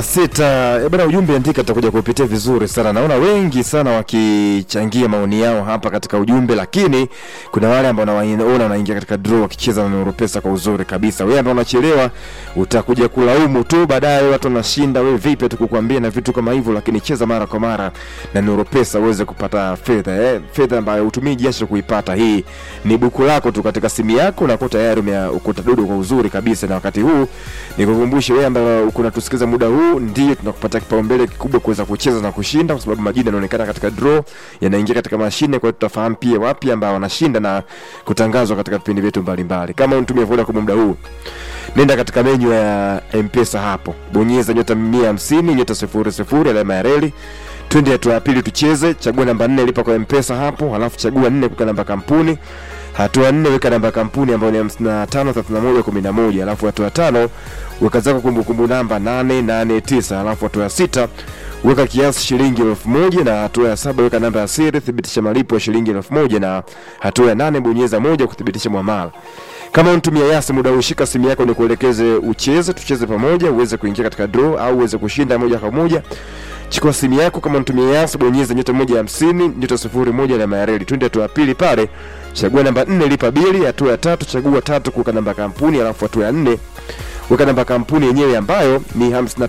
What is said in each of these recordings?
sita eh, bwana, ujumbe andika, tutakuja kupitia vizuri sana. Naona wengi sana wakichangia maoni yao hapa katika ujumbe, lakini kuna wale ambao nawaona wanaingia katika draw wakicheza na Nuru Pesa kwa uzuri kabisa. Wewe ambao unachelewa utakuja kulaumu tu baadaye, watu wanashinda, wewe vipi? Tukukwambia na vitu kama hivyo, lakini cheza mara kwa mara na Nuru Pesa uweze kupata fedha eh, fedha ambayo utumii jasho kuipata. Hii ni buku lako tu katika simu yako, na tayari umeukuta dudu kwa uzuri kabisa. Na wakati huu nikukumbushe wewe ambaye uko unatusikiza muda huu, ndio tunakupatia kipaumbele kikubwa kuweza kucheza na kushinda, kwa sababu majina yanaonekana katika draw, yanaingia katika mashine. Kwa hiyo tutafahamu pia wapi ambao wanashinda na kutangazwa katika vipindi vyetu mbalimbali. Kama unatumia Vodacom muda huu nenda katika menyu ya mpesa hapo bonyeza nyota mia hamsini nyota sifuri sifuri alama ya reli twende hatua ya pili tucheze chagua namba nne lipa kwa mpesa hapo halafu chagua nne kuweka namba kampuni hatua nne weka namba kampuni ambayo ni hamsini na tano thelathini na moja kumi na moja halafu hatua ya tano weka zako kumbukumbu namba nane nane tisa halafu hatua ya sita weka kiasi shilingi elfu moja na hatua ya saba weka namba ya siri thibitisha malipo ya shilingi elfu moja na hatua ya nane bonyeza moja kuthibitisha mwamala kama unatumia yasi muda ushika simu yako ni kuelekeze ucheze tucheze pamoja uweze kuingia katika draw au uweze kushinda moja kwa moja chukua simu yako kama unatumia yasi bonyeza nyota moja hamsini nyota sifuri moja na mayareli twende hatua ya pili pale chagua namba nne lipa bili hatua ya tatu chagua tatu kuweka namba kampuni alafu hatua ya nne weka namba kampuni yenyewe ambayo ni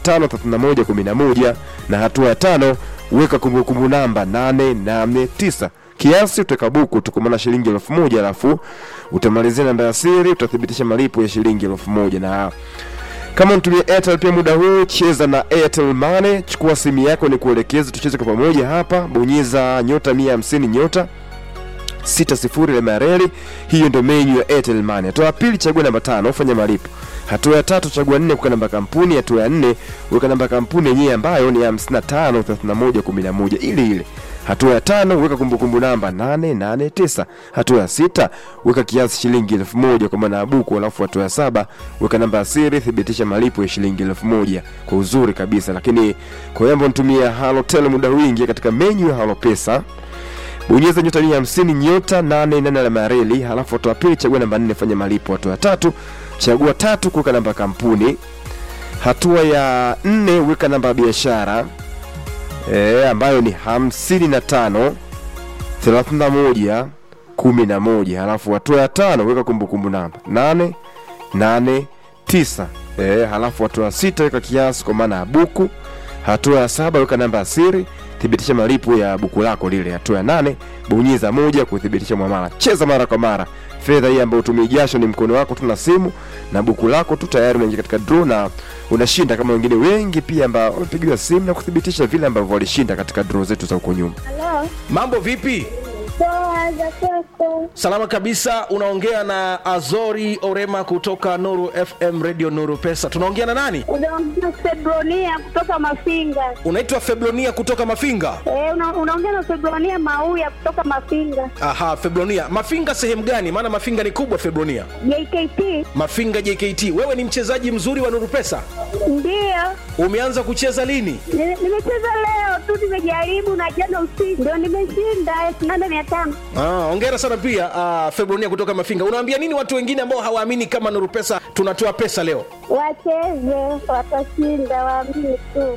553111 na hatua ya tano weka kumbukumbu namba 889 kiasi utaweka buku tukumana shilingi elfu moja alafu utamalizia namba ya siri utathibitisha malipo ya shilingi elfu moja na kama unatumia Airtel pia muda huu cheza na Airtel Money. Chukua simu yako ni kuelekeza, tucheze kwa pamoja hapa. Bonyeza nyota 150 nyota sita sifuri alama ya reli. Hiyo ndio menu ya Airtel Money. Hatua ya pili chagua namba tano fanya malipo. Hatua ya tatu chagua nne kuweka namba kampuni. Hatua ya nne weka namba kampuni yenyewe ambayo ni 55 31 11 ile ile. Hatua ya tano weka kumbukumbu namba 889. Hatua ya sita weka kiasi shilingi elfu moja kwa maana ya buku, alafu hatua ya saba weka namba ya siri, thibitisha malipo ya shilingi elfu moja kwa uzuri kabisa. Lakini kwa hiyo ambao nitumia Halotel muda huu, ingia katika menu ya Halo Pesa bonyeza nyota mia hamsini nyota nane nane alama ya reli, halafu hatua ya pili chagua namba nne fanya malipo. Hatua ya tatu chagua tatu kuweka namba ya kampuni. Hatua ya nne weka namba ya biashara e, ambayo ni hamsini na tano thelathini na moja kumi na moja halafu hatua ya tano weka kumbukumbu namba nane nane tisa e, halafu hatua ya sita weka kiasi kwa maana ya buku. Hatua ya saba weka namba ya siri thibitisha malipo ya buku lako lile. Hatua ya nane bonyeza moja kuthibitisha mwamala. Cheza mara kwa mara. Fedha hii ambayo utumii jasho ni mkono wako tu na simu na buku lako tu, tayari unaingia katika draw na unashinda kama wengine wengi pia ambao wamepigiwa simu na kuthibitisha vile ambavyo walishinda katika draw zetu za huko nyuma. Halo, Mambo vipi? poa za kwako? Salama kabisa. Unaongea na Azori Orema kutoka Nuru FM Radio Nuru Pesa. Tunaongea na nani? Unaongea Febronia kutoka Mafinga. Unaitwa Febronia kutoka Mafinga. Eh, una, unaongea na Febronia Mauya kutoka Mafinga. Aha, Febronia. Mafinga sehemu gani? Maana Mafinga ni kubwa Febronia. JKT Mafinga JKT. Wewe ni mchezaji mzuri wa Nuru Pesa. ndio Umeanza kucheza lini? Ni- nimecheza leo tu, nimejaribu na jana usiku ndio nimeshinda elfu nane mia tano. Ah, hongera sana pia uh, Febronia kutoka Mafinga. Unawaambia nini watu wengine ambao hawaamini kama Nuru Pesa tunatoa pesa leo? Wacheze, watashinda, waamini tu.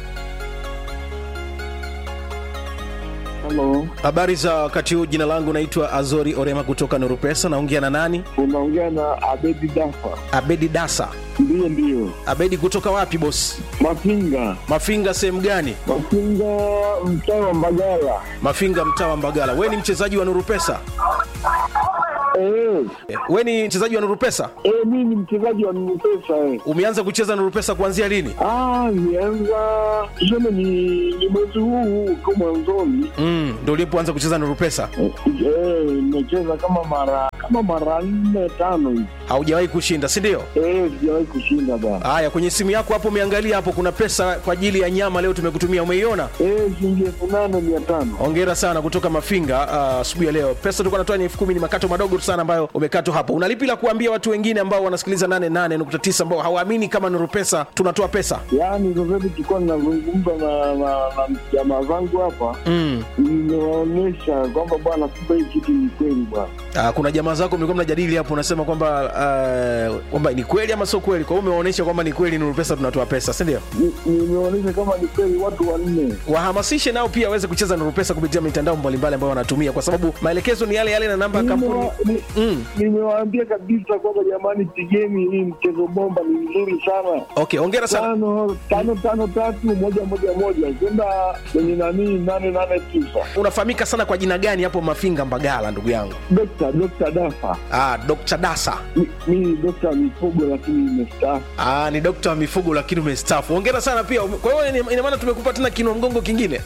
Halo, Habari za wakati huu. Jina langu naitwa Azori Orema kutoka Nuru Pesa. Naongea na nani? unaongea na Abedi Dafa. Abedi Dasa. Ndiyo, ndiyo, Abedi kutoka wapi bosi? Mafinga, Mafinga sehemu gani? Mafinga, mtaa wa Mbagala. Mafinga mtaa wa Mbagala. We ni mchezaji wa Nuru Pesa? Eh, Eh, We ni mchezaji wa Nuru Pesa? eh, mimi ni mchezaji wa Mpesa eh. Umeanza kucheza Nuru Pesa kuanzia lini? Ah, nianza tuseme ni, ni mwezi huu huu tu mwanzoni Mm, ndio ulipoanza kucheza Nuru Pesa? eh, eh, nimecheza kama mara kama mara nne tano hivi Haujawahi kushinda, si ndio? eh, sijawahi kushinda bana Haya, kwenye simu yako hapo umeangalia hapo, kuna pesa kwa ajili ya nyama leo tumekutumia, umeiona? eh, shilingi elfu nane mia tano Hongera sana kutoka Mafinga ah, asubuhi ya leo. Pesa tulikuwa natoa ni elfu kumi, ni makato madogo tu sana ambayo umekatwa hapo. Unalipi la kuambia watu wengine ambao wanasikiliza 88.9 ambao hawaamini kama Nuru Pesa tunatoa pesa? yaani sasa hivi tulikuwa ninazungumza na na na jamaa zangu hapa Mm. nimewaonyesha kwamba bwana kumbe hii kitu ni kweli bwana Ah, kuna jamaa mawazo yako mlikuwa mnajadili hapo, unasema kwamba uh, kwamba ni kweli ama sio kweli. Kwa hiyo umeonyesha kwamba ni kweli Nuru Pesa tunatoa pesa, si ndio? Ni- Nimeonyesha kama ni kweli watu wanne. Wahamasishe nao pia waweze kucheza Nuru Pesa kupitia mitandao mbalimbali ambayo wanatumia, kwa sababu maelekezo ni yale yale na namba ya kampuni. Nimewa- ni- Mm. Nimewaambia kabisa kwamba jamani, pigeni hii mchezo bomba, ni mzuri sana. Okay, hongera sana. tano tano tano tatu moja moja moja kwenda kwenye nani nane nane tisa. Unafahamika sana kwa jina gani hapo Mafinga Mbagala, ndugu yangu? Dokta Dokta Dafa, Ah, Dr. Dasa. Mi- mi ni dokta mifugo lakini nimestaafu. Ah, ni dokta wa mifugo lakini umestaafu. Hongera sana pia. Kwa hiyo ina- ina maana tumekupa tena kinua mgongo kingine.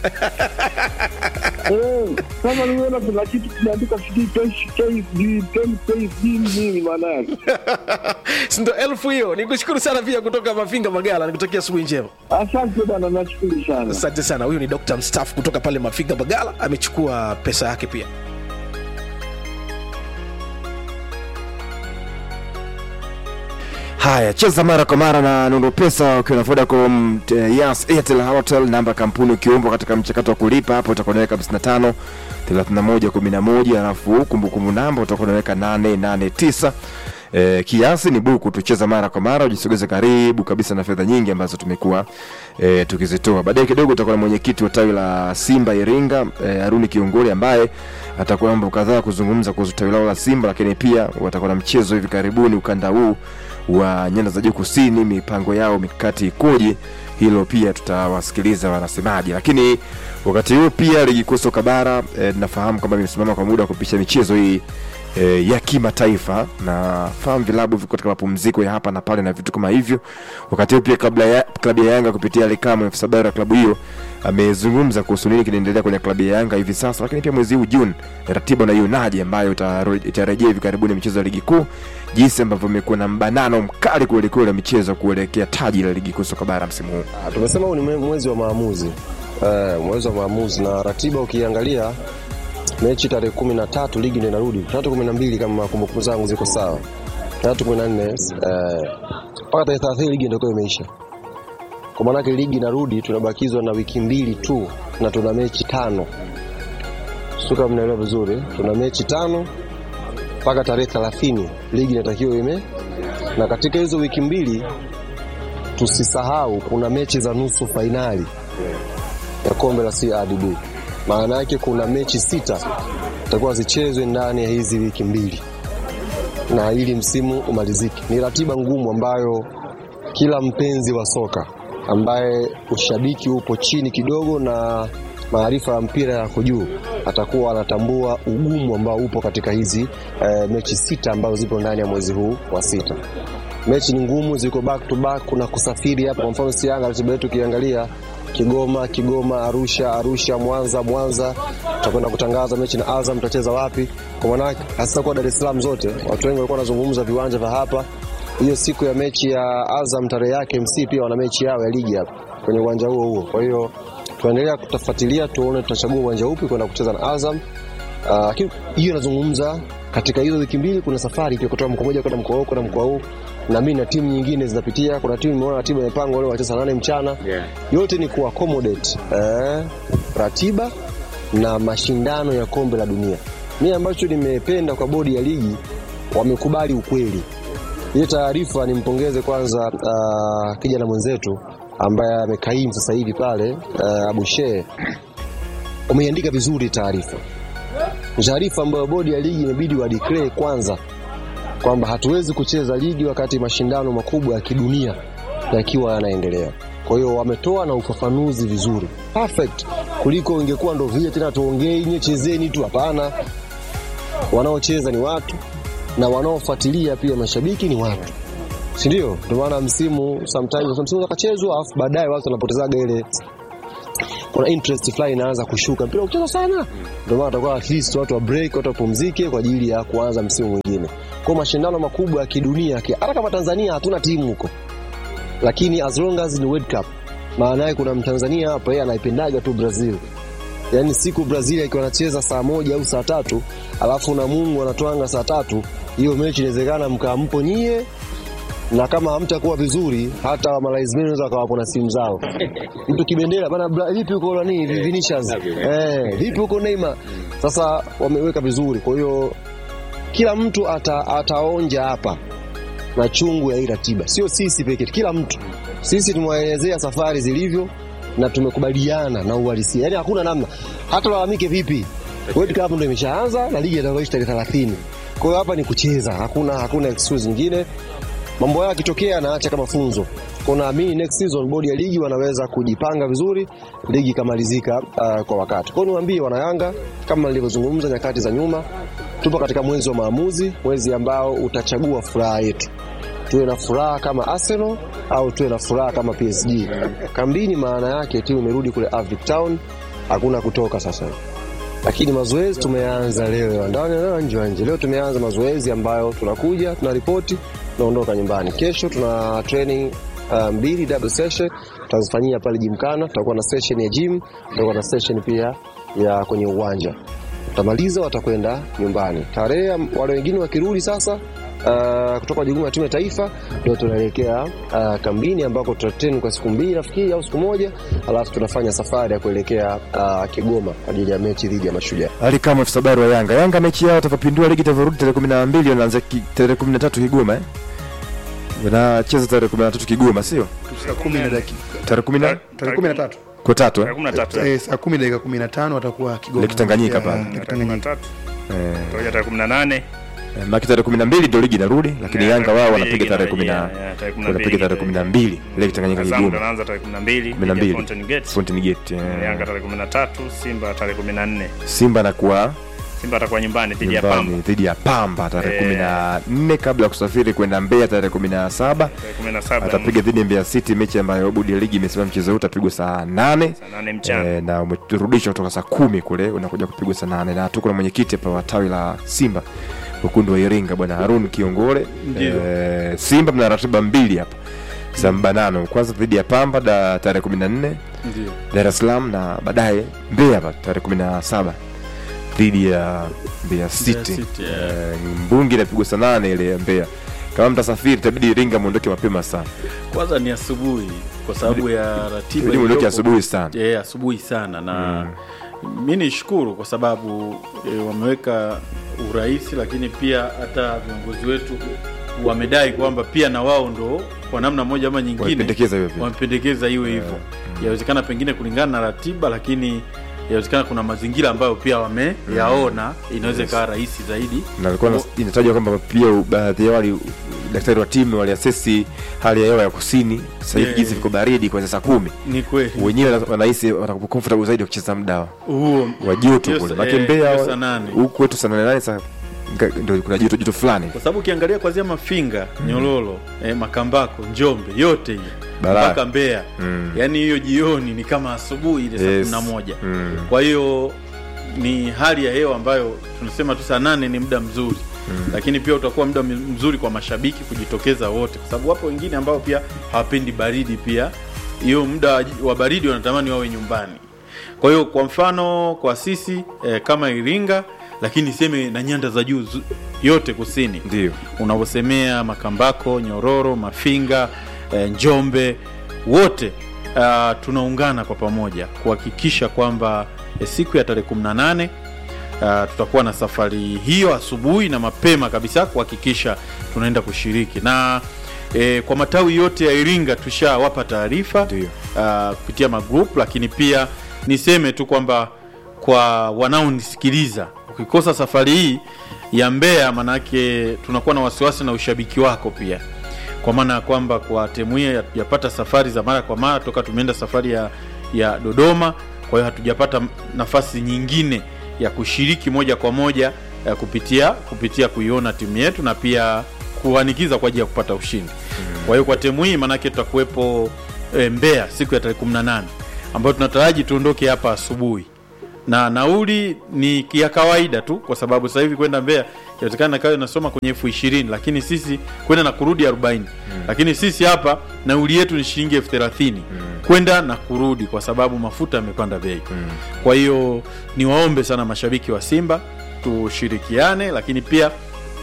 Eh, Kama nimeona kuna kitu kimeandika sijui KSD, KSD nini maana yake? Si ndo elfu hiyo. Nikushukuru sana pia kutoka Mafinga Magala. Nikutakia asubuhi njema. Asante bana, nashukuru sana. Asante sana. Huyu ni Dr. mstaafu kutoka pale Mafinga Magala, amechukua pesa yake pia. Haya, cheza mara kwa mara na Nuru Pesa ukiwa na Vodacom, eh, Yas, Airtel, Halotel, namba ya kampuni ukiumbwa katika mchakato wa kulipa hapo utakuwa unaweka 55 31 11, alafu kumbukumbu namba utakuwa unaweka 889. Eh, kiasi ni buku tucheza mara kwa mara, ujisogeze karibu kabisa na fedha nyingi ambazo tumekuwa eh, tukizitoa. Baadaye kidogo utakuwa na mwenyekiti wa tawi la Simba Iringa eh, Haruni Kiongoli ambaye atakuwa na mambo kadhaa kuzungumza kuhusu tawi lao la Simba, lakini pia watakuwa na mchezo hivi karibuni ukanda huu wa nyanda za juu kusini, mipango yao mikakati ikoje, hilo pia tutawasikiliza wanasemaje. Lakini wakati huo pia ligi kuu soka bara eh, nafahamu kwamba imesimama kwa muda wa kupisha michezo hii e, ya kimataifa na fahamu vilabu viko katika mapumziko ya hapa na pale na vitu kama hivyo. Wakati huo pia kabla ya klabu ya Yanga kupitia Alikamu afisa habari wa klabu hiyo amezungumza kuhusu nini kinaendelea kwenye klabu ya Yanga hivi sasa, lakini pia mwezi huu Juni ratiba na ionaje ambayo itaro- itarejea hivi karibuni michezo ya ligi kuu, jinsi ambavyo imekuwa na mbanano mkali kwelikweli wa michezo kuelekea taji la ligi kuu soka bara msimu huu. Ah, Tumesema huu ni mwe- mwezi wa maamuzi eh, mwezi wa maamuzi na ratiba ukiangalia mechi tarehe kumi na tatu ligi ndio inarudi tatu kumi na mbili kama kumbukumbu zangu ziko sawa tatu kumi na nne eh, mpaka tarehe thelathini ligi ndio itakuwa imeisha kwa maanake ligi inarudi tunabakizwa na wiki mbili tu na tuna mechi tano suka mnaelewa vizuri tuna mechi tano mpaka tarehe thelathini ligi inatakiwa ime na katika hizo wiki mbili tusisahau kuna mechi za nusu fainali ya kombe la CRDB. Maana yake kuna mechi sita zitakuwa zichezwe ndani ya hizi wiki mbili, na ili msimu umalizike. Ni ratiba ngumu ambayo kila mpenzi wa soka ambaye ushabiki upo chini kidogo na maarifa ya mpira yako juu atakuwa anatambua ugumu ambao upo katika hizi eh, mechi sita ambazo zipo ndani ya mwezi huu wa sita mechi ni ngumu, ziko back to back. Kuna kusafiri hapa, kwa mfano si Yanga, ratiba yetu ukiangalia Kigoma, Kigoma, Arusha, Arusha, Mwanza, Mwanza, tutakwenda kutangaza mechi na Azam, tutacheza wapi. Kwa maana hasa kwa Dar es Salaam zote, watu wengi walikuwa wanazungumza viwanja vya hapa. Hiyo siku ya mechi ya Azam tarehe yake, MC pia wana mechi yao ya ligi hapa kwenye uwanja huo huo. Kwa hiyo tunaendelea kutafuatilia, tuone tutachagua uwanja upi kwenda kucheza na Azam. Ah, lakini hiyo inazungumza katika hizo wiki mbili, kuna safari pia kutoka mkoa mmoja kwenda mkoa huu kwenda mkoa huu, na mimi na timu nyingine zinapitia. Kuna timu imeona ratiba imepangwa leo wacheza saa nane mchana yote ni ku accommodate eh, ratiba na mashindano ya kombe la dunia. Mimi ambacho nimependa kwa bodi ya ligi, wamekubali ukweli. Ile taarifa nimpongeze kwanza uh, kijana mwenzetu ambaye amekaimu sasa hivi pale uh, Abushe, umeiandika vizuri taarifa ni taarifa ambayo bodi ya ligi imebidi wa declare kwanza kwamba hatuwezi kucheza ligi wakati mashindano makubwa ya kidunia yakiwa yanaendelea. Kwa hiyo wametoa na ufafanuzi vizuri perfect, kuliko ingekuwa ndo vile tena tuongei nye chezeni tu. Hapana, wanaocheza ni watu na wanaofuatilia pia mashabiki ni watu, si ndio? Ndio maana msimu sometimes msimu ukachezwa, alafu baadaye watu wanapotezaga ile kuna interest fulani inaanza kushuka, mpira kucheza sana, ndio maana atakuwa at least watu wa break, watu wapumzike kwa ajili ya kuanza msimu mwingine. Kwa mashindano makubwa ya kidunia, hata kama Tanzania hatuna timu huko, lakini as long as ni World Cup, maana yake kuna Mtanzania hapa, yeye anaipendaga tu Brazil. Yaani siku Brazil ikiwa anacheza saa moja au saa tatu alafu na Mungu anatwanga saa tatu, hiyo mechi inawezekana mkaampo nyie na kama hamtakuwa vizuri hata wamalaizmeni wanaweza wakawapo na simu zao. Mtu kibendera bana, bra- vipi huko nani Vinicius, eh, vipi huko Neymar. Sasa wameweka vizuri, kwa hiyo kila mtu ata, ataonja hapa na chungu ya hii ratiba, sio sisi pekee, kila mtu. Sisi tumewaelezea safari zilivyo na tumekubaliana na uhalisia, yaani hakuna namna, hata lalamike vipi. World Cup ndio imeshaanza na ligi itakayoisha tarehe 30. Kwa hiyo hapa ni kucheza, hakuna hakuna excuse nyingine. Mambo haya yakitokea anaacha kama funzo. Kwa naamini next season bodi ya ligi wanaweza kujipanga vizuri, ligi ikamalizika uh, kwa wakati. Kwa hiyo niwaambie wanayanga, kama nilivyozungumza nyakati za nyuma, tupo katika mwezi wa maamuzi, mwezi ambao utachagua furaha yetu tuwe na furaha kama Arsenal au tuwe na furaha kama PSG. Kambini maana yake timu imerudi kule Avic Town, hakuna kutoka sasa. Lakini mazoezi tumeanza leo ya ndani na nje ya nje. Leo tumeanza mazoezi ambayo tunakuja tuna ripoti tunaondoka nyumbani. Kesho tuna training uh, mbili double session tutazifanyia pale Gymkhana. Tutakuwa na session ya gym, tutakuwa na session pia ya kwenye uwanja. Tutamaliza watakwenda nyumbani. Tarehe wale wengine wakirudi sasa uh, kutoka jukumu la timu ya taifa ndio tunaelekea uh, kambini ambako tutatrain kwa siku mbili nafikiri au siku moja, alafu tunafanya safari ya kuelekea uh, Kigoma kwa ajili ya mechi dhidi ya Mashujaa. Ali kama afisa habari wa Yanga. Yanga mechi yao watakapindua ligi itavyorudi tarehe kumi na mbili wanaanza ki- tarehe kumi na tatu Kigoma eh? Wanacheza tarehe kumi na tatu Kigoma sio? saa kumi na dakika Tarehe kumi na tarehe kumi na tatu kwa tatu eh? Tarehe kumi na tatu. Eh, saa kumi dakika kumi na tano watakuwa Kigoma Lake Tanganyika Ya, pale. Lake Tarehe kumi na Tanganyika. tatu. Tutakuja tarehe kumi na nane Eh, Maki tarehe kumi na mbili ndio ligi inarudi, lakini Ya, Yanga tarehe wao kumi na mbili wanapiga tarehe kumi na inarejea, ya, tarehe kumi na mbili wanapiga tarehe kumi na mbili Lake Tanganyika Azam ndo Kigoma anaanza tarehe kumi na mbili kumi na dhidi ya mbili Fountain Gate. Fountain Gate eh. Yanga tarehe kumi na tatu Simba tarehe kumi na nne Simba anakuwa Simba atakuwa nyumbani dhidi ya nyumbani Pamba dhidi ya Pamba tarehe Eh. kumi na nne kabla ya kusafiri kwenda Mbeya tarehe kumi na saba tarehe kumi na saba atapiga dhidi ya Mbeya City, mechi ambayo bodi ya ligi imesema mchezo huu utapigwa saa nane saa nane mchana Eh, na umerudishwa kutoka saa kumi kule unakuja kupigwa saa nane na tuko na mwenyekiti hapa wa tawi la Simba ukundu wa Iringa bwana Harun Kiongole. Eh, Simba mna ratiba mbili hapa za mbanano, kwanza dhidi ya Pamba da tarehe kumi na nne Ndio. Dar es Salaam na baadaye Mbeya hapa tarehe kumi na saba dhidi ya Mbeya City. City, Eh, Mbungi inapigwa saa nane ile ya Mbeya. Kama mtasafiri itabidi Iringa muondoke mapema sana, kwanza ni asubuhi kwa sababu ya ratiba ili muondoke iliyopo. asubuhi sana. Eh, asubuhi sana na mi nishukuru kwa sababu e, wameweka urahisi, lakini pia hata viongozi wetu wamedai kwamba pia na wao ndo kwa namna moja ama nyingine Wamependekeza hivyo pia. wamependekeza iwe hivyo. Yawezekana pengine kulingana na ratiba, lakini yawezekana kuna mazingira ambayo pia wameyaona inaweza ikawa rahisi zaidi. na alikuwa nas- inatajwa kwamba pia u- baadhi ya wali daktari wa timu waliasesi hali ya hewa ya kusini sasa hivi Yeah. jinsi viko baridi kuanzia saa kumi Ni kweli wenyewe wana- wanahisi watakuwa comfortable zaidi wakicheza muda huo wa joto Hiyo kule sa- make eh, Mbeya hiyo saa nane. huku kwetu saa nane nane saa nga- ndio kuna joto joto fulani kwa sababu ukiangalia kwanzia Mafinga, Nyololo, eh, Makambako, Njombe, yote hiyo Balaa. mpaka Mbeya Mm. yaani hiyo jioni ni kama asubuhi ile saa Yes. kumi na moja Mm. kwa hiyo ni hali ya hewa ambayo tunasema tu saa nane ni muda mzuri lakini pia utakuwa muda mi- mzuri kwa mashabiki kujitokeza wote, kwa sababu wapo wengine ambao pia hawapendi baridi. Pia hiyo muda wa- wa baridi wanatamani wawe nyumbani. Kwa hiyo kwa mfano kwa sisi eh, kama Iringa, lakini seme na nyanda za juu zu- yote kusini ndio unavyosemea Makambako, Nyororo, Mafinga, eh, Njombe, wote uh, tunaungana kwa pamoja kuhakikisha kwamba eh, siku ya tarehe 18 uh, tutakuwa na safari hiyo asubuhi na mapema kabisa kuhakikisha tunaenda kushiriki na E, kwa matawi yote ya Iringa tushawapa taarifa Ndio. uh, kupitia magroup, lakini pia niseme tu kwamba kwa wanaonisikiliza ukikosa safari hii ya Mbeya, manake tunakuwa na wasiwasi na ushabiki wako pia, kwa maana ya kwamba kwa timu hii hatujapata safari za mara kwa mara toka tumeenda safari ya, ya Dodoma. Kwa hiyo hatujapata nafasi nyingine ya kushiriki moja kwa moja ya kupitia kupitia kuiona timu yetu na pia kuhanikiza kwa ajili ya kupata ushindi. Kwa hiyo kwa timu hii manake tutakuwepo e, Mbeya siku ya tarehe 18 ambayo tunataraji tuondoke hapa asubuhi na nauli ni ya kawaida tu, kwa sababu sasa hivi kwenda Mbeya inawezekana kawa inasoma kwenye elfu ishirini lakini sisi kwenda na kurudi 40 lakini sisi hapa nauli yetu ni shilingi elfu thelathini kwenda na kurudi, kwa sababu mafuta yamepanda bei. Kwa hiyo niwaombe sana mashabiki wa Simba tushirikiane, lakini pia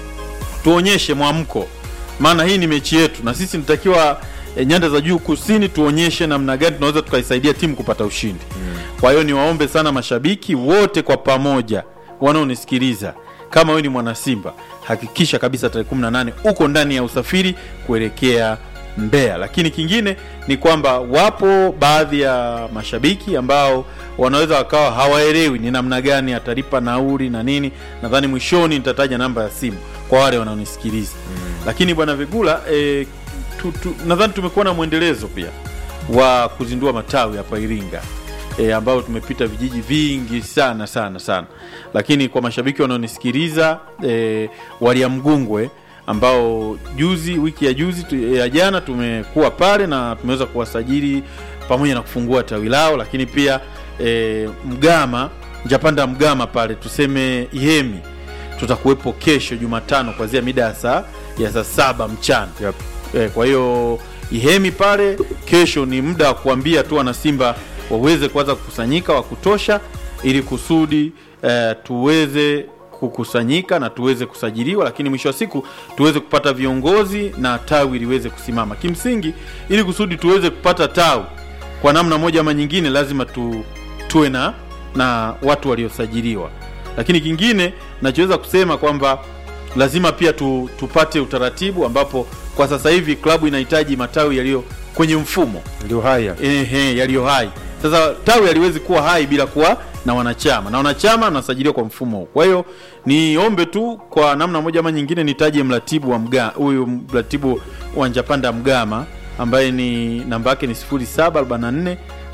tuonyeshe mwamko, maana hii ni mechi yetu na sisi natakiwa e, nyanda za juu kusini tuonyeshe namna gani tunaweza tukaisaidia timu kupata ushindi. Kwa hiyo niwaombe sana mashabiki wote kwa pamoja wanaonisikiliza, kama wewe ni mwana Simba, hakikisha kabisa tarehe 18 uko ndani ya usafiri kuelekea Mbeya. Lakini kingine ni kwamba wapo baadhi ya mashabiki ambao wanaweza wakawa hawaelewi ni namna gani atalipa nauli na nini. Nadhani mwishoni nitataja namba ya simu kwa wale wanaonisikiliza mm. Lakini bwana Vigula e, tu, tu, nadhani tumekuwa na mwendelezo pia wa kuzindua matawi hapa Iringa e, ambao tumepita vijiji vingi sana sana sana, lakini kwa mashabiki wanaonisikiliza e, walia Mgungwe ambao juzi wiki ya juzi tu, ya jana tumekuwa pale na tumeweza kuwasajili pamoja na kufungua tawi lao, lakini pia e, Mgama Njapanda Mgama pale tuseme Ihemi tutakuwepo kesho Jumatano kuanzia mida ya saa ya saa saba mchana Yep. e, kwa hiyo Ihemi pale kesho ni muda wa kuambia tu wanasimba waweze kuanza kukusanyika wa kutosha ili kusudi e, tuweze kukusanyika na tuweze kusajiliwa, lakini mwisho wa siku tuweze kupata viongozi na tawi liweze kusimama. Kimsingi, ili kusudi tuweze kupata tawi kwa namna moja ama nyingine, lazima tu, tuwe na na watu waliosajiliwa. Lakini kingine nachoweza kusema kwamba lazima pia tu, tupate utaratibu ambapo kwa sasa hivi klabu inahitaji matawi yaliyo kwenye mfumo ndio haya ehe, yaliyo hai. Sasa tawi haliwezi kuwa hai bila kuwa na wanachama na wanachama wanasajiliwa kwa mfumo huu. Kwa hiyo niombe tu kwa namna moja ama nyingine nitaje mratibu wa mga huyu mratibu wa Njapanda Mgama ambaye ni namba yake ni 0744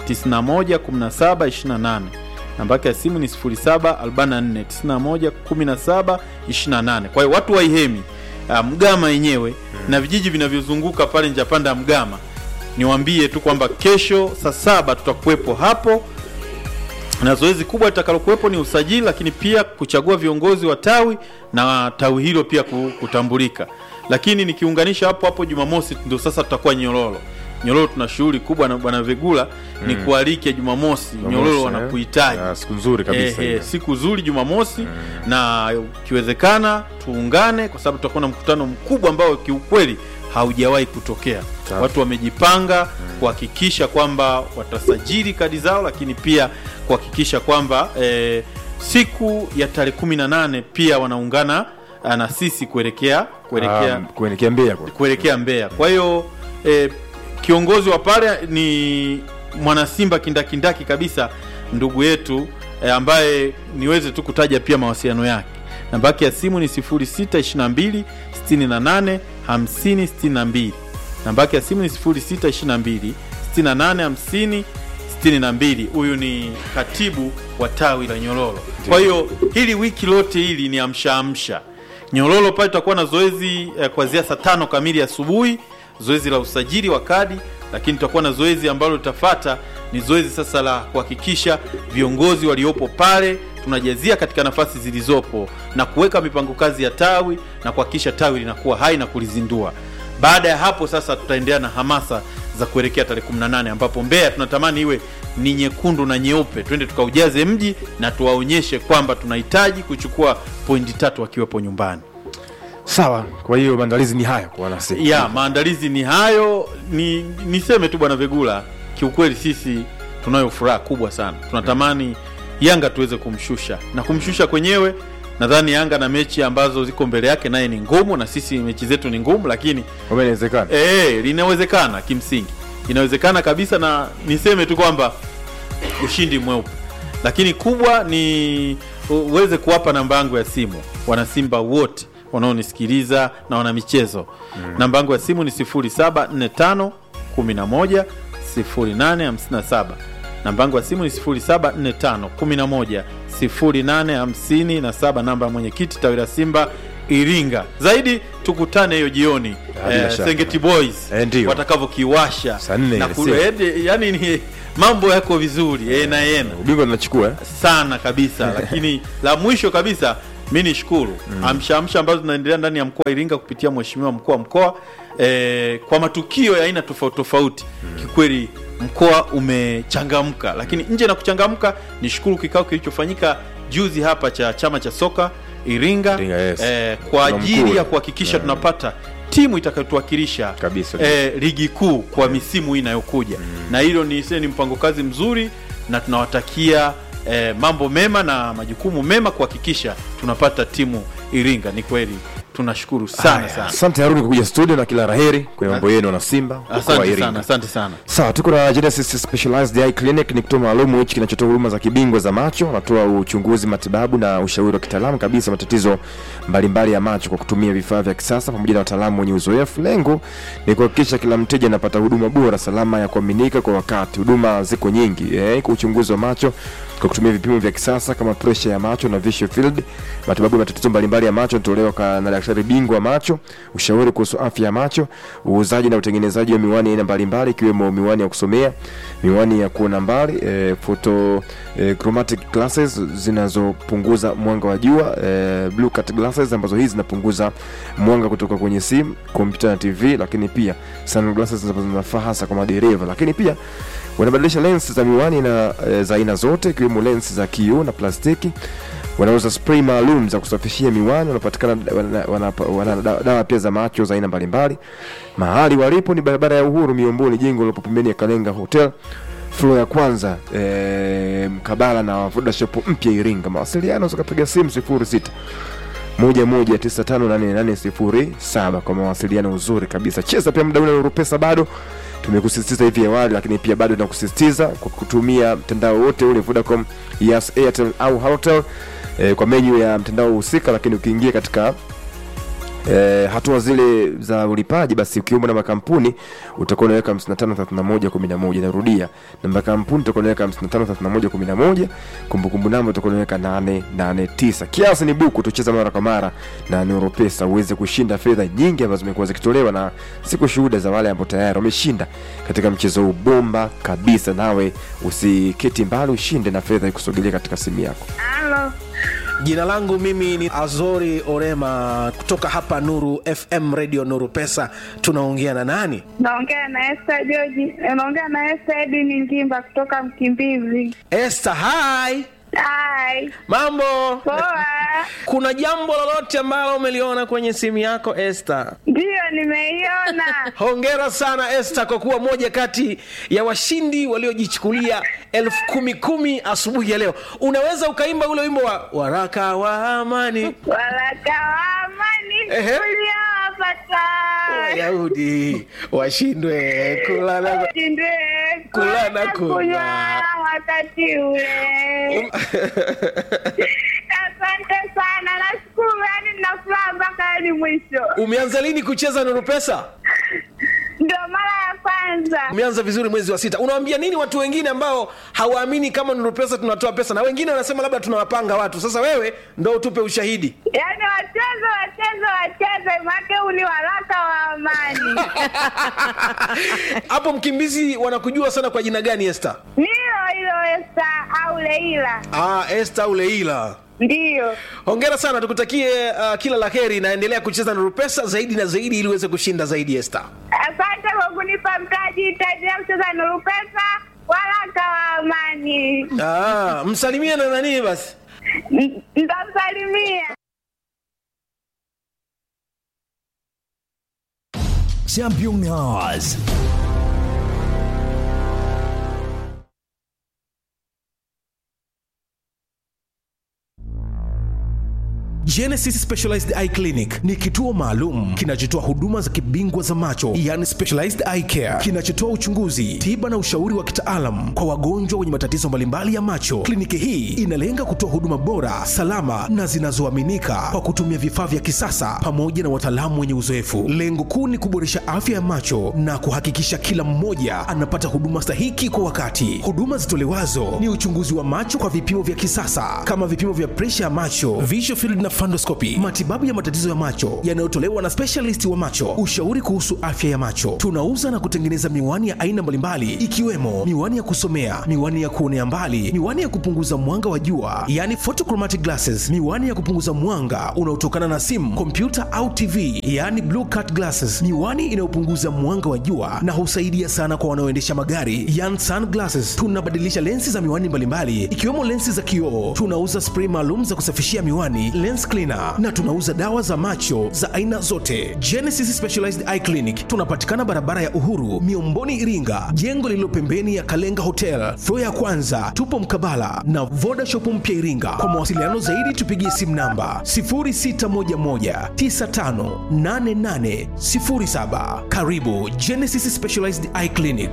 91 17 28 namba yake ya simu ni 0744 91 17 28. Kwa hiyo watu wa Ihemi uh, Mgama yenyewe na vijiji vinavyozunguka pale Njapanda Mgama niwaambie tu kwamba kesho saa saba tutakuwepo hapo na zoezi kubwa litakalokuwepo ni usajili, lakini pia kuchagua viongozi wa tawi na tawi hilo pia ku- kutambulika. Lakini nikiunganisha hapo hapo, Jumamosi ndio sasa tutakuwa Nyororo. Nyororo tuna shughuli kubwa na bwana Vegula ni kualike Jumamosi. Nyororo Jumamosi, wanakuhitaji eh? Ah, siku nzuri kabisa Eh, eh, ile. siku nzuri Jumamosi na ikiwezekana tuungane, kwa sababu tutakuwa na mkutano mkubwa ambao kiukweli haujawahi kutokea. Sawa. Watu wamejipanga kuhakikisha kwamba watasajili kadi zao, lakini pia kuhakikisha kwamba eh, siku ya tarehe kumi na nane pia wanaungana ah, na sisi kuelekea kuelekea Ah, kuelekea Mbeya kwa kuelekea Mbeya. Kwa hiyo eh, kiongozi wa pale ni mwanasimba kindakindaki kabisa, ndugu yetu eh, ambaye niweze tu kutaja pia mawasiliano yake. Namba yake ya simu ni 0622 68 50 62. Namba yake ya simu ni 0622 68 50 62. Huyu ni katibu wa tawi la Nyororo. Kwa hiyo hili wiki lote hili ni amsha amsha. Nyororo pale tutakuwa na zoezi eh, kuanzia saa tano kamili asubuhi, zoezi la usajili wa kadi, lakini tutakuwa na zoezi ambalo litafata ni zoezi sasa la kuhakikisha viongozi waliopo pale tunajazia katika nafasi zilizopo na kuweka mipango kazi ya tawi na kuhakikisha tawi linakuwa hai na kulizindua. Baada ya hapo sasa tutaendelea na hamasa za kuelekea tarehe 18 ambapo Mbeya tunatamani iwe ni nyekundu na nyeupe, twende tukaujaze mji na tuwaonyeshe kwamba tunahitaji kuchukua pointi tatu wakiwepo nyumbani. sawa. Kwa hiyo maandalizi ni haya kwa wanasi ya maandalizi ni hayo. Ni niseme tu bwana Vegula, kiukweli sisi tunayo furaha kubwa sana, tunatamani Yanga tuweze kumshusha na kumshusha kwenyewe. Nadhani Yanga na mechi ambazo ziko mbele yake naye ni ngumu, na sisi mechi zetu ni ngumu, lakini kwamba inawezekana. Eh, linawezekana kimsingi, inawezekana kabisa, na niseme tu kwamba ushindi mweupe, lakini kubwa ni uweze kuwapa namba yangu ya simu wanasimba wote wanaonisikiliza na wana michezo mm. namba yangu ya simu ni 0745 11 0857 namba yangu ya simu ni 0745 11 0857 namba ya mwenyekiti tawi la Simba Iringa. Zaidi tukutane hiyo jioni Ah, bila eh, shaka. Sengeti Boys Eh, ndio. watakavyokiwasha Saa nne na ile kule, eh, yani ni mambo yako vizuri eh, na yena Ubingwa tunachukua eh? sana kabisa lakini la mwisho kabisa mi nishukuru mm. amsha amsha ambazo zinaendelea ndani ya mkoa wa Iringa kupitia mheshimiwa mkuu wa mkoa eh, kwa matukio ya aina tofauti tofauti mm. kikweli mkoa umechangamka lakini nje na kuchangamka nishukuru kikao kilichofanyika juzi hapa cha chama cha soka Iringa, Iringa, yes. eh, kwa Kuna ajili mkuu. ya kuhakikisha tunapata timu itakayotuwakilisha Kabisa. eh, ligi kuu kwa misimu hii inayokuja na hilo ni, ni mpango kazi mzuri na tunawatakia eh, mambo mema na majukumu mema kuhakikisha tunapata timu Iringa. Ni kweli tunashukuru sana Haya, sana asante haruni kwa kuja studio na kila raheri kwenye mambo yenu na simba mkoa wa asante Iringa. sana asante sana sawa tuko na Genesis Specialized Eye Clinic ni kituo maalum hichi kinachotoa huduma za kibingwa za macho wanatoa uchunguzi matibabu na ushauri wa kitaalamu kabisa matatizo mbalimbali ya macho kwa kutumia vifaa vya kisasa pamoja na wataalamu wenye uzoefu lengo ni kuhakikisha kila mteja anapata huduma bora salama ya kuaminika kwa wakati huduma ziko nyingi eh, kwa uchunguzi wa macho kwa kutumia vipimo vya kisasa kama presha ya macho na visual field matibabu ya matatizo mbalimbali ya macho yanatolewa ka- na daktari bingwa wa macho ushauri kuhusu afya ya macho uuzaji na utengenezaji wa miwani aina mbalimbali ikiwemo miwani ya kusomea miwani ya kuona mbali e, photo e, chromatic glasses zinazopunguza mwanga wa jua e, blue cut glasses ambazo hizi zinapunguza mwanga kutoka kwenye simu kompyuta na tv lakini pia sunglasses ambazo zinafaa hasa kwa madereva lakini pia wanabadilisha lens za miwani na e, za aina zote ikiwemo lens za kioo na plastiki wanauza spray maalum za kusafishia miwani wanapatikana wana, wana, wana, dawa, dawa pia za macho za aina mbalimbali mahali walipo ni barabara ya uhuru miomboni jengo lilopo pembeni ya kalenga hotel flo ya kwanza e, mkabala na vodashop mpya iringa mawasiliano zikapiga simu 06 1195887 kwa mawasiliano uzuri kabisa cheza pia muda ule wa pesa bado tumekusisitiza hivi awali lakini pia bado tunakusisitiza kwa kutumia mtandao wote ule vodacom yes airtel au halotel eh, kwa menyu ya mtandao husika lakini ukiingia katika E, hatua zile za ulipaji basi ukiomba namba ya kampuni utakuwa unaweka 553111 narudia namba ya kampuni utakuwa unaweka 553111 kumbukumbu namba utakuwa unaweka 889 kiasi ni buku tucheza mara kwa mara na Neuropesa uweze kushinda fedha nyingi ambazo zimekuwa zikitolewa na siku shuhuda za wale ambao tayari wameshinda katika mchezo huu bomba kabisa nawe usiketi mbali ushinde na fedha ikusogelia katika simu yako Halo. jina langu mimi ni azori orema kutoka hapa nuru fm radio nuru pesa tunaongea na nani Naongea na Esther George. Naongea na Esther Edini Ngimba kutoka Mkimbizi. este hai Hai. mambo Poa. kuna jambo lolote ambalo umeliona kwenye simu yako este Ndiyo nimeiona. hongera sana este kwa kuwa moja kati ya washindi waliojichukulia elfu kumi kumi asubuhi ya leo unaweza ukaimba ule wimbo wa waraka wa amani Waraka wa amani Ehe. uliowapata. wayahudi washindwe kulala Shindwe Kula na kula na kunywa. kunywa wakati ule. Asante sana. Nashukuru yani nina furaha mpaka hadi mwisho. umeanza lini kucheza nuru pesa Ndio mara ya kwanza. umeanza vizuri mwezi wa sita unawambia nini watu wengine ambao hawaamini kama nuru pesa tunatoa pesa na wengine wanasema labda tunawapanga watu sasa wewe ndo utupe ushahidi Yaani wacheze wacheze wacheze, make huu ni waraka wa amani. hapo mkimbizi wanakujua sana kwa jina gani este Nilo hilo Esta au Leila, ah, este au leila ndiyo. hongera sana tukutakie uh, kila la heri naendelea kucheza nuru pesa zaidi na zaidi ili uweze kushinda zaidi este Asante kwa kunipa mtaji, itaendelea kucheza Nuru Pesa, waraka wa amani. ah, msalimie na nanii basi N- Nitamsalimia. Champion Hours. Genesis Specialized Eye Clinic ni kituo maalum kinachotoa huduma za kibingwa za macho, yani specialized eye care, kinachotoa uchunguzi, tiba na ushauri wa kitaalam kwa wagonjwa wenye matatizo mbalimbali ya macho. Kliniki hii inalenga kutoa huduma bora, salama na zinazoaminika kwa kutumia vifaa vya kisasa pamoja na wataalamu wenye uzoefu. Lengo kuu ni kuboresha afya ya macho na kuhakikisha kila mmoja anapata huduma stahiki kwa wakati. Huduma zitolewazo ni uchunguzi wa macho kwa vipimo vya kisasa kama vipimo vya presha ya macho, visual field na fundoscopy, matibabu ya matatizo ya macho yanayotolewa na specialist wa macho, ushauri kuhusu afya ya macho. Tunauza na kutengeneza miwani ya aina mbalimbali ikiwemo miwani ya kusomea, miwani ya kuonea mbali, miwani ya kupunguza mwanga wa jua, yani photochromatic glasses, miwani ya kupunguza mwanga unaotokana na simu, kompyuta au TV, yani blue cut glasses, miwani inayopunguza mwanga wa jua na husaidia sana kwa wanaoendesha magari, yani sunglasses. Tunabadilisha lensi za miwani mbalimbali ikiwemo lensi za kioo. Tunauza spray maalum za kusafishia miwani, lensi Genesis Cleaner na tunauza dawa za macho za aina zote. Genesis Specialized Eye Clinic tunapatikana barabara ya Uhuru, Miomboni, Iringa, jengo lililo pembeni ya Kalenga Hotel, floor ya kwanza. Tupo mkabala na Voda Shop mpya Iringa. Kwa mawasiliano zaidi tupigie simu namba 0611958807. Karibu Genesis Specialized Eye Clinic.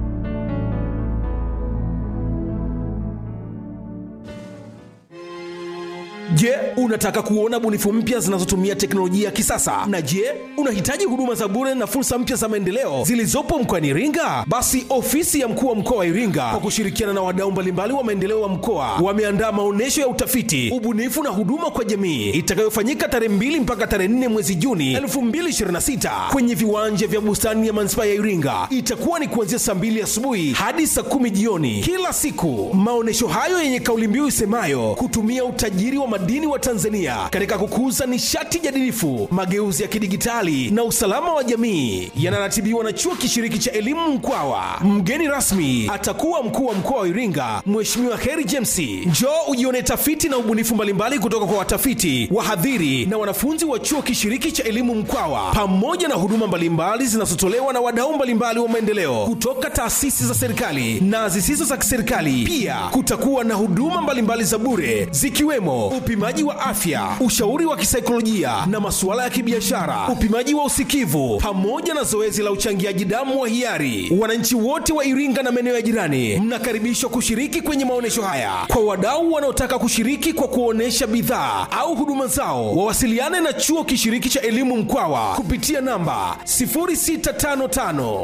Je, unataka kuona bunifu mpya zinazotumia teknolojia ya kisasa? Na je, unahitaji huduma za bure na fursa mpya za maendeleo zilizopo mkoani Iringa? Basi ofisi ya mkuu wa mkoa wa Iringa kwa kushirikiana na wadau mbalimbali wa maendeleo wa mkoa wameandaa maonyesho ya utafiti, ubunifu na huduma kwa jamii itakayofanyika tarehe 2 mpaka tarehe 4 mwezi Juni 2026 kwenye viwanja vya bustani ya manispaa ya Iringa. Itakuwa ni kuanzia saa 2 asubuhi hadi saa 10 jioni kila siku. Maonyesho hayo yenye kauli mbiu isemayo kutumia utajiri wa madini wa Tanzania katika kukuza nishati jadilifu, mageuzi ya kidigitali na usalama wa jamii yanaratibiwa na chuo kishiriki cha elimu Mkwawa. Mgeni rasmi atakuwa mkuu wa mkoa wa Iringa, Mheshimiwa Heri James. Njoo ujione tafiti na ubunifu mbalimbali kutoka kwa watafiti, wahadhiri na wanafunzi wa chuo kishiriki cha elimu Mkwawa, pamoja na huduma mbalimbali zinazotolewa na wadau mbalimbali wa maendeleo kutoka taasisi za serikali na zisizo za kiserikali. Pia kutakuwa na huduma mbalimbali za bure zikiwemo upimaji wa afya, ushauri wa kisaikolojia na masuala ya kibiashara, upimaji wa usikivu pamoja na zoezi la uchangiaji damu wa hiari. Wananchi wote wa Iringa na maeneo ya jirani mnakaribishwa kushiriki kwenye maonyesho haya. Kwa wadau wanaotaka kushiriki kwa kuonesha bidhaa au huduma zao, wawasiliane na chuo kishiriki cha elimu Mkwawa kupitia namba 0655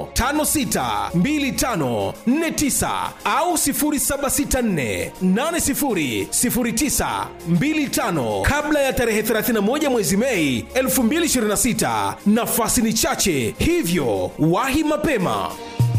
562549 au 0764 8009 25 kabla ya tarehe 31 mwezi Mei 2026. Nafasi ni chache, hivyo wahi mapema.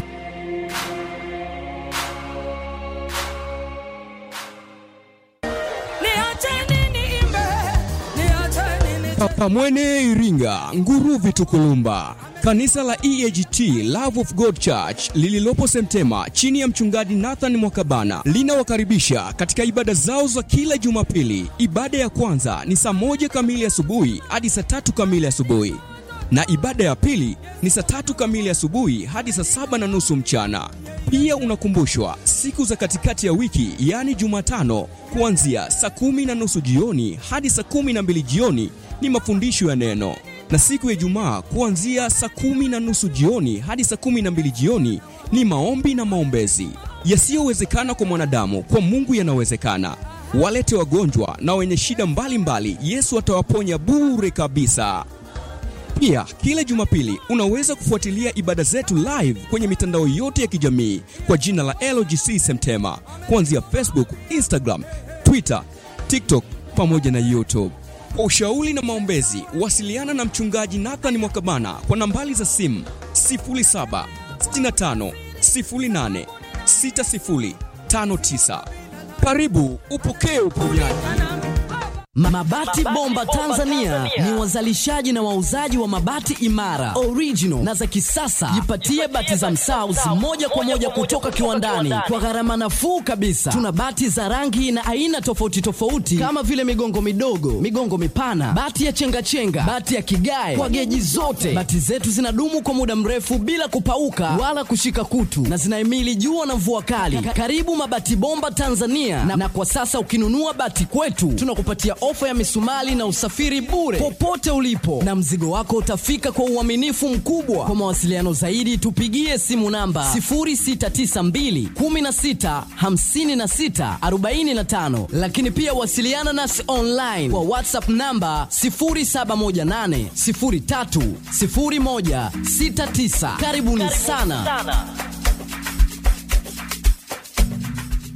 Pamwene Iringa, Nguruvi Tukulumba. Kanisa la EAGT Love of God Church lililopo Semtema chini ya mchungaji Nathan Mwakabana linawakaribisha katika ibada zao za kila Jumapili. Ibada ya kwanza ni saa moja kamili asubuhi hadi saa tatu kamili asubuhi na ibada ya pili ni saa tatu kamili asubuhi hadi saa saba na nusu mchana. Pia unakumbushwa siku za katikati ya wiki, yaani Jumatano, kuanzia saa kumi na nusu jioni hadi saa kumi na mbili jioni ni mafundisho ya neno, na siku ya Ijumaa kuanzia saa kumi na nusu jioni hadi saa kumi na mbili jioni ni maombi na maombezi. Yasiyowezekana kwa mwanadamu, kwa Mungu yanawezekana. Walete wagonjwa na wenye shida mbalimbali, Yesu atawaponya bure kabisa. Pia kila Jumapili unaweza kufuatilia ibada zetu live kwenye mitandao yote ya kijamii kwa jina la LGC Semtema, kuanzia Facebook, Instagram, Twitter, TikTok pamoja na YouTube. Kwa ushauri na maombezi, wasiliana na mchungaji Nathan Mwakabana kwa nambari za simu 0765 08 6059. Karibu upokee uponyaji. Mabati Bomba Tanzania ni wazalishaji na wauzaji wa mabati imara, original na za kisasa. Jipatie bati za Msauzi moja kwa moja kutoka kiwandani kwa gharama nafuu kabisa. Tuna bati za rangi na aina tofauti tofauti kama vile migongo midogo, migongo mipana, bati ya chengachenga, bati ya kigae kwa geji zote. Bati zetu zinadumu kwa muda mrefu bila kupauka wala kushika kutu na zinahimili jua na mvua kali. Karibu Mabati Bomba Tanzania na, na kwa sasa ukinunua bati kwetu tunakupatia ofa ya misumali na usafiri bure popote ulipo, na mzigo wako utafika kwa uaminifu mkubwa. Kwa mawasiliano zaidi, tupigie simu namba 0692 16 56 45, lakini pia wasiliana nasi online kwa WhatsApp namba 0718 03 01 69. Karibuni sana.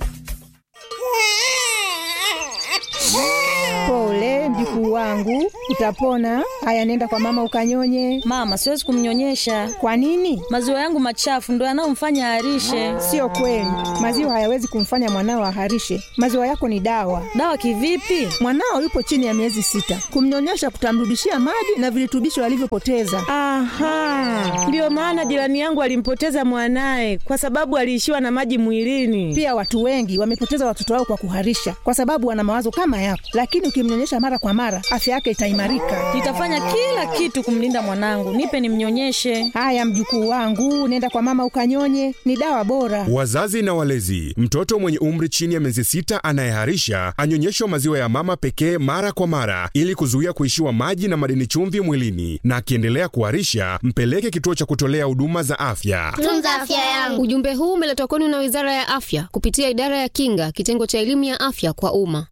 Pole mjukuu wangu, Utapona. Haya, nenda kwa mama ukanyonye. Mama, siwezi kumnyonyesha. Kwa nini? Maziwa yangu machafu ndo yanayomfanya aharishe. Sio kweli, maziwa hayawezi kumfanya mwanao aharishe. Maziwa yako ni dawa. Dawa kivipi? Mwanao yupo chini ya miezi sita, kumnyonyesha kutamrudishia maji na virutubisho alivyopoteza. Aha, ndiyo maana jirani yangu alimpoteza mwanaye kwa sababu aliishiwa na maji mwilini. Pia watu wengi wamepoteza watoto wao kwa kuharisha, kwa sababu wana mawazo kama yako, lakini ukimnyonyesha mara kwa mara, afya yake itaimarika. Nitafanya kila kitu kumlinda mwanangu. Nipe nimnyonyeshe. Haya, mjukuu wangu, nenda kwa mama ukanyonye, ni dawa bora. Wazazi na walezi, mtoto mwenye umri chini ya miezi sita anayeharisha anyonyeshwa maziwa ya mama pekee mara kwa mara ili kuzuia kuishiwa maji na madini chumvi mwilini, na akiendelea kuharisha mpeleke kituo cha kutolea huduma za afya. Tunza afya yangu. Ujumbe huu umeletwa kwenu na Wizara ya Afya kupitia Idara ya Kinga, kitengo cha elimu ya afya kwa umma.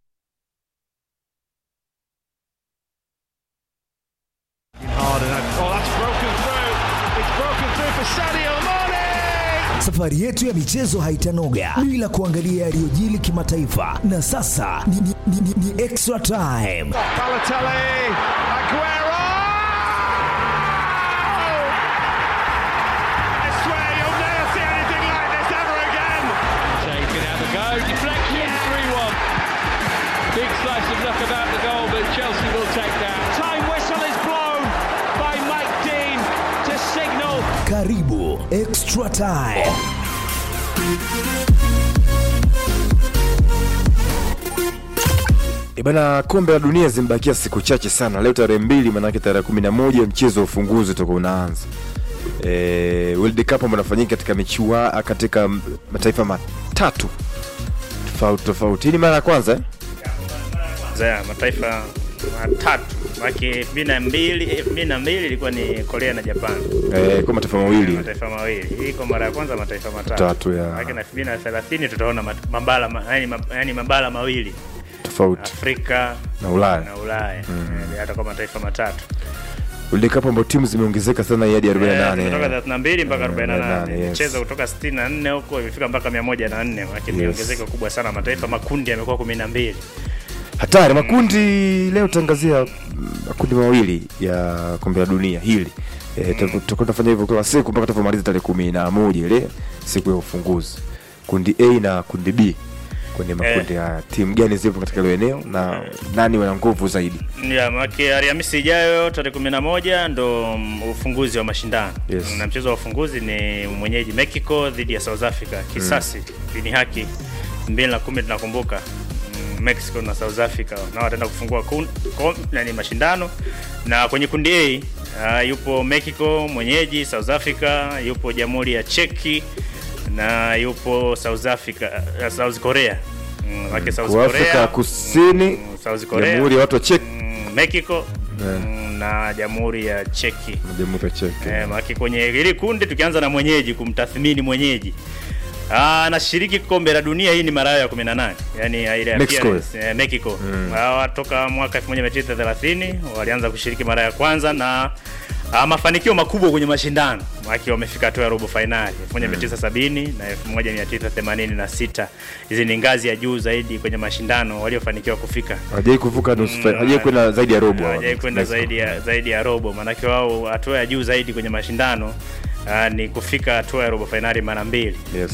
Safari yetu ya michezo haitanoga bila kuangalia yaliyojili kimataifa, na sasa ni, ni, ni, ni, ni extra time. Balotelli, Aguero! I swear you'll never see anything like this ever again. Shea can have a go. Deflection, 3 1. Big slice of luck about the goal, but Chelsea will take that. Time whistle is blown by Mike Dean to signal. Karibu extra time. E bana, kombe la dunia zimebakia siku chache sana. Leo tarehe mbili, manake tarehe kumi na moja mchezo wa ufunguzi utakuwa unaanza. E, World Cup ambao unafanyika katika michua katika mataifa matatu tofauti tofauti. Hii ni mara ya kwanza eh? za mataifa matatu maki elfu mbili na mbili elfu mbili na mbili ilikuwa ni Korea na Japan Eh, kwa mataifa mawili mataifa mawili hii kwa mara ya kwanza mataifa matatu Tatu, ya. Maana na elfu mbili na thelathini tutaona mat- mabara ma- yani, ma- yani mabara mawili tofauti Afrika na Ulaya. na Ulaya Eh, hata kwa mataifa matatu World Cup ambao timu zimeongezeka sana hadi Eh, 48 kutoka 32 mpaka 48 yes. michezo kutoka 64 huko imefika mpaka 104 lakini ni Yes. ongezeko kubwa sana mataifa makundi yamekuwa 12 hatari makundi leo tangazia mm, makundi mawili ya kombe la dunia hili e, tutakuwa tunafanya hivyo kila siku mpaka tutapomaliza tarehe kumi na moja ile siku ya ufunguzi kundi a na kundi b kwenye makundi haya timu gani zipo katika hilo eneo na nani wana nguvu zaidi ya maki Alhamisi ijayo tarehe 11 ndo mm, ufunguzi wa mashindano Yes. na mchezo wa ufunguzi ni mwenyeji Mexico dhidi ya South Africa kisasi mm. ni haki 2010 tunakumbuka mm, Mexico na South Africa nao wataenda kufungua kun, kom, nani mashindano na kwenye kundi A uh, yupo Mexico mwenyeji South Africa yupo Jamhuri ya Cheki na yupo South Africa uh, South Korea mm, mm. South kwa Afrika Korea Kusini South Korea Jamhuri ya watu wa Czech mm, Mexico mm, na Jamhuri ya Cheki na Jamhuri ya Czech Eh, maki kwenye hili kundi tukianza na mwenyeji kumtathmini mwenyeji Ah, anashiriki kombe la dunia hii ni mara yao ya 18 yani ile Mexico. appearance, eh, Mexico Mm. hawa toka mwaka 1930 walianza kushiriki mara ya kwanza na ah, mafanikio makubwa kwenye mashindano maki wamefika hatua ya robo finali 1970 na 1986 hizi ni ngazi ya juu zaidi kwenye mashindano waliofanikiwa kufika hajai kuvuka nusu Mm, fa- hajai kwenda zaidi ya robo hawajai kwenda Mexico. zaidi ya zaidi ya robo maanake wao hatua ya juu zaidi kwenye mashindano Uh, ni kufika hatua ya robo fainali mara mbili Yes.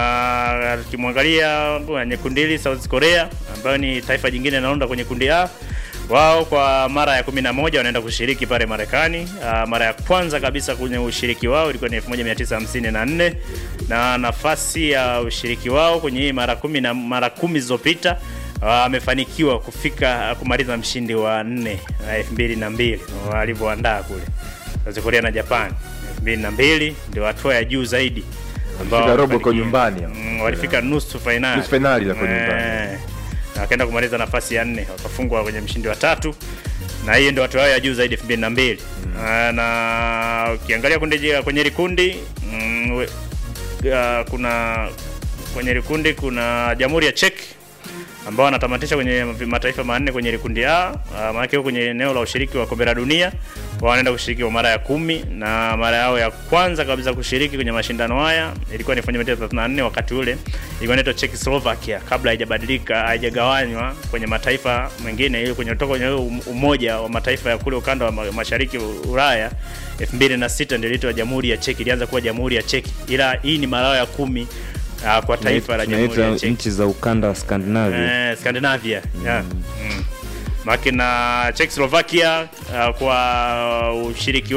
na tukimwangalia kwenye kundi hili South Korea ambayo ni taifa jingine linaunda kwenye kundi A wao kwa mara ya 11 wanaenda kushiriki pale Marekani. Uh, mara ya kwanza kabisa kwenye ushiriki wao ilikuwa ni 1954 na nafasi ya ushiriki wao kwenye hii mara kumi na mara kumi zilizopita wamefanikiwa kufika kumaliza mshindi wa nne na elfu mbili na mbili walivyoandaa kule South Korea na Japan elfu mbili na mbili ndio hatua ya juu zaidi ambao Walifika robo kwa wamefanikiwa. nyumbani. Mm, walifika nusu fainali Nusu fainali za kwa nyumbani. Eh, na wakaenda kumaliza nafasi ya nne wakafungwa kwenye mshindi wa tatu na hiyo ndio hatua yao ya juu zaidi elfu mbili na mbili Ah, na ukiangalia kundi je- kwenye likundi mm, we- ah, kuna kwenye likundi kuna jamhuri ya Czech ambao wanatamatisha kwenye mataifa manne kwenye ile kundi A. Uh, maanake huko kwenye eneo la ushiriki wa kombe la dunia wao wanaenda kushiriki kwa mara ya kumi na mara yao ya kwanza kabisa kushiriki kwenye mashindano haya ilikuwa ni 1934 wakati ule ilikuwa inaitwa Czechoslovakia kabla haijabadilika haijagawanywa kwenye mataifa mengine ili kwenye kutoka kwenye ule umoja wa mataifa ya kule ukanda wa ma- mashariki Ulaya 2006 ndio iliitwa Jamhuri ya Czech ilianza kuwa Jamhuri ya Czech ila hii ni mara yao ya kumi uh, kwa taifa la Jamhuri ya Tunaita Czech nchi za ukanda wa Skandinavia. Eh, Scandinavia. Yeah. Mm. Maki na Czechoslovakia uh, kwa ushiriki